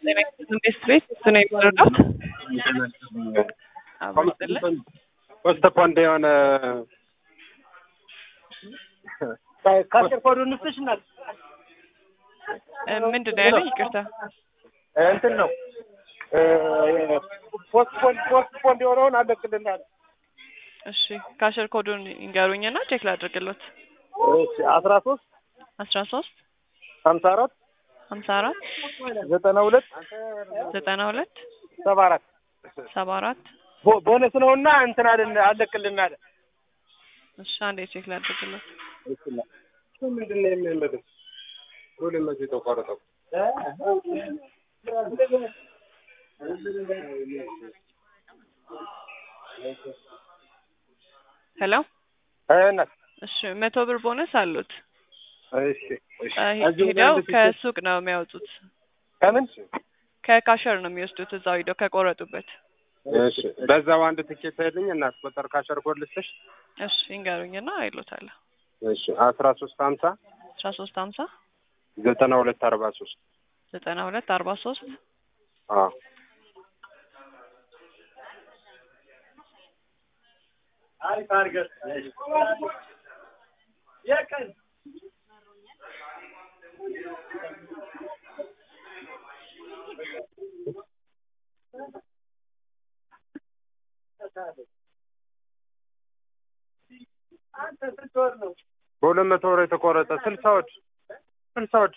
ቤት ቤት እሱ ነው የሚረዳት ፖስት ፖንድ የሆነ ከአስር ኮዱ ንስሽ ናት ምንድን ነው ያለኝ? ይቅርታ እንትን ነው ፖስት ፖንድ ፖስት ፖንድ የሆነውን አለቅልናል። እሺ ካሸር ኮዱን ይንገሩኝና ቼክ ላድርግሎት። እሺ አስራ ሶስት አስራ ሶስት ሀምሳ አራት ሀምሳ አራት ዘጠና ሁለት ዘጠና ሁለት ሰባ አራት ሰባ አራት ቦ- ቦነስ ነውና እንትን አለን አለቅልናል። እሺ አንዴ ቼክ ላድርግሎት። ምንድን ነው የሚያመልክ ሁሉ መቼ ተቋረጠው ሄሎ እናት እሺ መቶ ብር ቦነስ አሉት። እሺ እሺ እ እዚሁ ሄደው አንድ ትኬት- ከሱቅ ነው የሚያወጡት። ከምን ከካሸር ነው የሚወስዱት እዛው ሄደው ከቆረጡበት። እሺ በዛው አንድ ትኬት ሄድኝ እናት ቁጥር ካሸር ኮድ ልስጥሽ እሺ ይንገሩኝና አይሎታለሁ። እሺ አስራ ሶስት ሀምሳ አስራ ሶስት ሀምሳ ዘጠና ሁለት አርባ ሶስት ዘጠና ሁለት አርባ ሶስት አዎ በሁለት መቶ ብር የተቆረጠ ስልሳ ወድ ስልሳ ወድ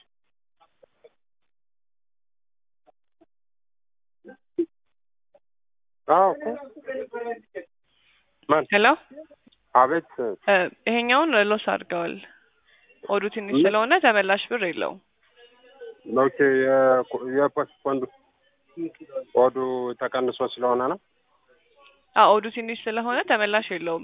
አዎ እኮ ማን ሄሎ አቤት እ ይሄኛውን ሎስ አድርገዋል። ኦዱ ትንሽ ስለሆነ ተመላሽ ብር የለውም። ኦኬ የኮ- የፖስት ኮንዱ ኮዱ ተቀንሶ ስለሆነ ነው አዎ ኦዱ ትንሽ ስለሆነ ተመላሽ የለውም።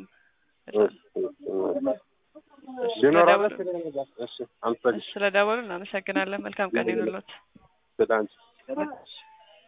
እሺ ቢኖረው ስለደወሉ እሺ አመሰግናለሁ እሺ፣ ስለደወሉ እናመሰግናለን። መልካም ቀን ይሁንልዎት። ስለ አንቺ